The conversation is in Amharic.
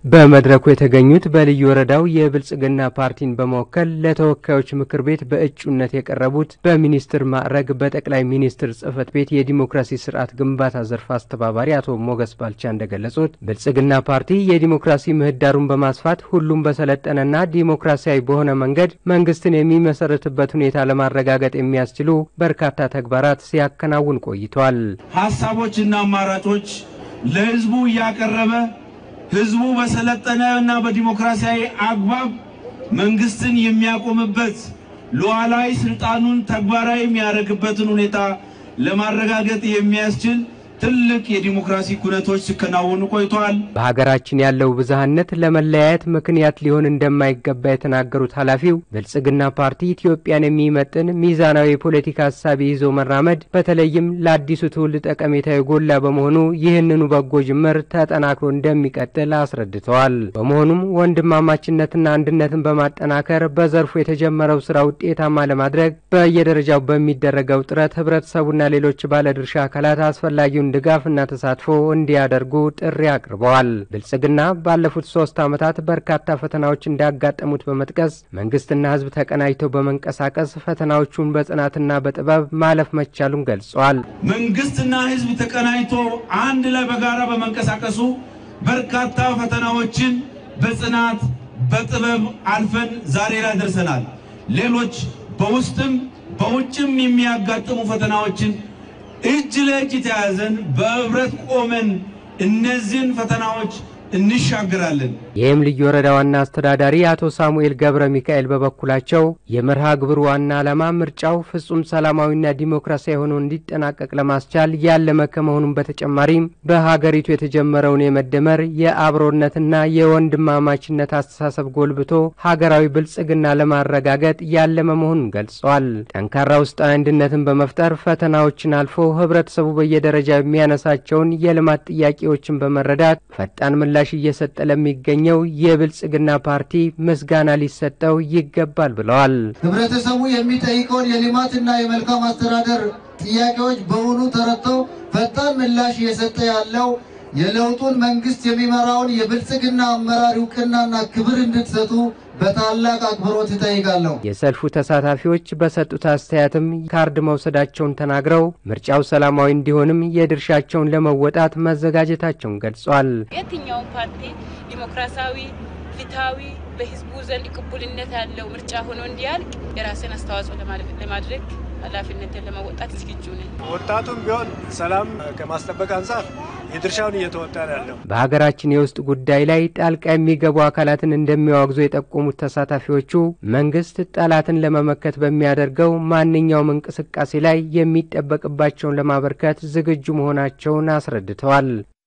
በመድረኩ የተገኙት በልዩ ወረዳው የብልጽግና ፓርቲን በመወከል ለተወካዮች ምክር ቤት በእጩነት የቀረቡት በሚኒስትር ማዕረግ በጠቅላይ ሚኒስትር ጽህፈት ቤት የዲሞክራሲ ስርዓት ግንባታ ዘርፍ አስተባባሪ አቶ ሞገስ ባልቻ እንደገለጹት ብልጽግና ፓርቲ የዲሞክራሲ ምህዳሩን በማስፋት ሁሉም በሰለጠነና ዲሞክራሲያዊ በሆነ መንገድ መንግስትን የሚመሰረትበት ሁኔታ ለማረጋገጥ የሚያስችሉ በርካታ ተግባራት ሲያከናውን ቆይቷል። ሀሳቦችና አማራጮች ለህዝቡ እያቀረበ ህዝቡ በሰለጠነ እና በዲሞክራሲያዊ አግባብ መንግስትን የሚያቆምበት ሉዓላዊ ስልጣኑን ተግባራዊ የሚያደርግበትን ሁኔታ ለማረጋገጥ የሚያስችል ትልቅ የዲሞክራሲ ኩነቶች ሲከናወኑ ቆይተዋል። በሀገራችን ያለው ብዝሃነት ለመለያየት ምክንያት ሊሆን እንደማይገባ የተናገሩት ኃላፊው ብልጽግና ፓርቲ ኢትዮጵያን የሚመጥን ሚዛናዊ የፖለቲካ ሀሳብ ይዞ መራመድ በተለይም ለአዲሱ ትውልድ ጠቀሜታ የጎላ በመሆኑ ይህንኑ በጎ ጅምር ተጠናክሮ እንደሚቀጥል አስረድተዋል። በመሆኑም ወንድማማችነትና አንድነትን በማጠናከር በዘርፉ የተጀመረው ስራ ውጤታማ ለማድረግ በየደረጃው በሚደረገው ጥረት ህብረተሰቡና ሌሎች ባለድርሻ አካላት አስፈላጊውን ድጋፍና ተሳትፎ እንዲያደርጉ ጥሪ አቅርበዋል። ብልጽግና ባለፉት ሶስት ዓመታት በርካታ ፈተናዎች እንዳጋጠሙት በመጥቀስ መንግስትና ህዝብ ተቀናጅተው በመንቀሳቀስ ፈተናዎቹን በጽናትና በጥበብ ማለፍ መቻሉን ገልጸዋል። መንግስትና ህዝብ ተቀናጅቶ አንድ ላይ በጋራ በመንቀሳቀሱ በርካታ ፈተናዎችን በጽናት በጥበብ አልፈን ዛሬ ላይ ደርሰናል። ሌሎች በውስጥም በውጭም የሚያጋጥሙ ፈተናዎችን እጅ ለእጅ ተያዘን በህብረት ቆመን እነዚህን ፈተናዎች እንሻገራለን። ይህም ልዩ ወረዳ ዋና አስተዳዳሪ አቶ ሳሙኤል ገብረ ሚካኤል በበኩላቸው የመርሃ ግብሩ ዋና ዓላማ ምርጫው ፍጹም ሰላማዊና ዲሞክራሲያዊ ሆኖ እንዲጠናቀቅ ለማስቻል ያለመ ከመሆኑም በተጨማሪም በሀገሪቱ የተጀመረውን የመደመር የአብሮነትና የወንድማማችነት አስተሳሰብ ጎልብቶ ሀገራዊ ብልጽግና ለማረጋገጥ ያለመ መሆኑን ገልጸዋል። ጠንካራ ውስጣዊ አንድነትን በመፍጠር ፈተናዎችን አልፎ ህብረተሰቡ በየደረጃ የሚያነሳቸውን የልማት ጥያቄዎችን በመረዳት ፈጣን ምላሽ እየሰጠ ለሚገኘው የብልጽግና ፓርቲ ምስጋና ሊሰጠው ይገባል ብለዋል። ህብረተሰቡ የሚጠይቀውን የልማትና የመልካም አስተዳደር ጥያቄዎች በውኑ ተረድተው ፈጣን ምላሽ እየሰጠ ያለው የለውጡን መንግስት የሚመራውን የብልጽግና አመራር እውቅናና ክብር እንድትሰጡ በታላቅ አክብሮት ይጠይቃለሁ። የሰልፉ ተሳታፊዎች በሰጡት አስተያየትም ካርድ መውሰዳቸውን ተናግረው ምርጫው ሰላማዊ እንዲሆንም የድርሻቸውን ለመወጣት መዘጋጀታቸውን ገልጿል። የትኛውም ፓርቲ ዲሞክራሲያዊ፣ ፍትሐዊ፣ በህዝቡ ዘንድ ቅቡልነት ያለው ምርጫ ሆኖ እንዲያልቅ የራስን አስተዋጽኦ ለማድረግ ኃላፊነትን ለመወጣት ዝግጁ ነኝ። ወጣቱም ቢሆን ሰላም ከማስጠበቅ አንጻር የድርሻውን እየተወጣ ያለው በሀገራችን የውስጥ ጉዳይ ላይ ጣልቃ የሚገቡ አካላትን እንደሚያወግዙ የጠቆሙት ተሳታፊዎቹ መንግስት ጠላትን ለመመከት በሚያደርገው ማንኛውም እንቅስቃሴ ላይ የሚጠበቅባቸውን ለማበርከት ዝግጁ መሆናቸውን አስረድተዋል።